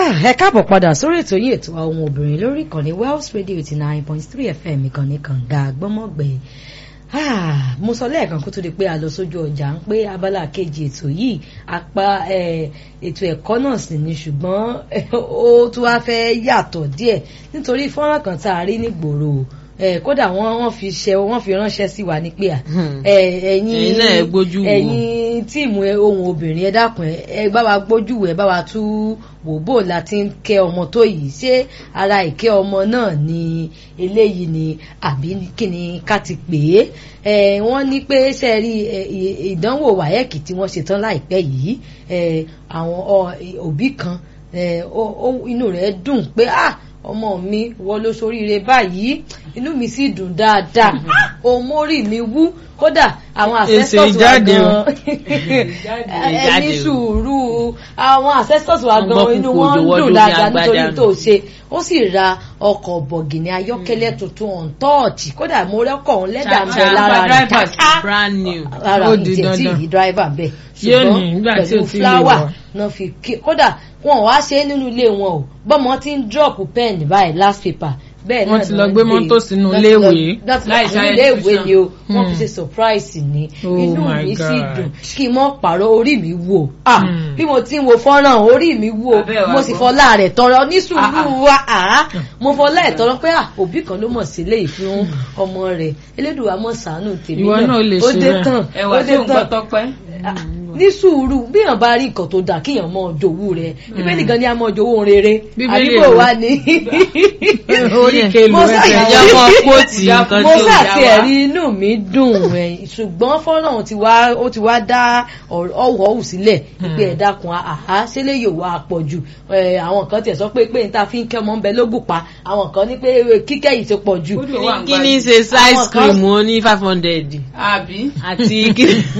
ẹ káàbọ̀ padà sórí ètò yìí ètò àwọn obìnrin lórí ìkànnì Wells Radio eighty nine point three FM ìkànnì kànga gbọ́mọ̀gbẹ́ mo sọ lẹ́ẹ̀kan kó tó di pé a lọ sójú ọjà ń pé abala kejì ètò yìí apá ètò ẹ̀kọ́ náà sì ni ṣùgbọ́n ó tún wá fẹ́ yàtọ̀ díẹ̀ nítorí fọ́nrán kan tá a rí nígboro kódà wọ́n wọ́n fi ṣe wọ́n fi ránṣẹ́ sí wa ní pé à ẹ̀yin ẹ̀yin tíìmù ohun obìnrin ẹ dákun ẹ bá wa gbójú ẹ bá wa tú wòbó láti ń kẹ́ ọmọ tó yìí ṣé ara ìkẹ́ ọmọ náà ni eléyìí ni àbí kí ni ká ti pè é wọ́n ní pé ṣe rí ìdánwò wáyẹ́kì tí wọ́n ṣe tán láìpẹ́ yìí àwọn òbí kan inú rẹ̀ dùn pé ah ọmọ mi wọ ló soríire báyìí inú mi sì dùn dáadáa òun mórí mi wú kódà àwọn ancestors wa gan ẹni sùúrù àwọn ancestors wa gan inú wọn ń dùn dáadáa nítorí tó ṣe ó sì ra ọkọ̀ bọ̀gìnì ayọ́kẹ́lẹ́ tuntun on touch kódà mo rẹ́kọ̀ òun lẹ́dà ń bẹ lára rẹ̀ káká lára ìjẹ́ tí yìí driver bẹ́ẹ̀ ṣùgbọ́n pẹ̀lú flower náà fi kódà wọn ò wá ṣe é nínú ilé wọn o bọ́mọ ti ń drop pen báyìí last paper bẹ́ẹ̀ náà wọ́n ti lọ gbé mọ́tò sínú iléèwé láìsí iléèwé ni o wọ́n fi ṣe surprise ni inú mi sì dùn kí n mọ́ pààrọ̀ orí mi wò ah bí mo ti ń wo fọ́nrán orí mi wò mo sì fọlá rẹ̀ tọrọ ní sùúrù wa mo fọlá ẹ̀ tọrọ pé òbí kan ló mọ̀ sílé ìfún ọmọ rẹ̀ elédùnwà mọ̀ sànù tèmi náà ó dé tán ó dé tán ní sùúrù bí èèyàn bá rí nǹkan tó dáa kéèyàn mọ jòwú rẹ bíbélì gan ni a mọ jòwú rere àdúgbò wa ni mo sàti ẹ̀rí inú mi dùn ṣùgbọ́n fọ́nrán ti wá ó ti wá dá ọ̀wọ́ ọ̀hún sílẹ̀ pé ẹ̀ dákun àhá sílẹ̀ yóò wá pọ̀ jù àwọn kan tiẹ̀ sọ pé pé níta fi ń kẹ́ ọmọ ń bẹ lógùn pa àwọn kan ní pé kíkẹ́ yìí ti pọ̀ jù. kí ni ṣe size cream ó ní five hundred. àbí. àti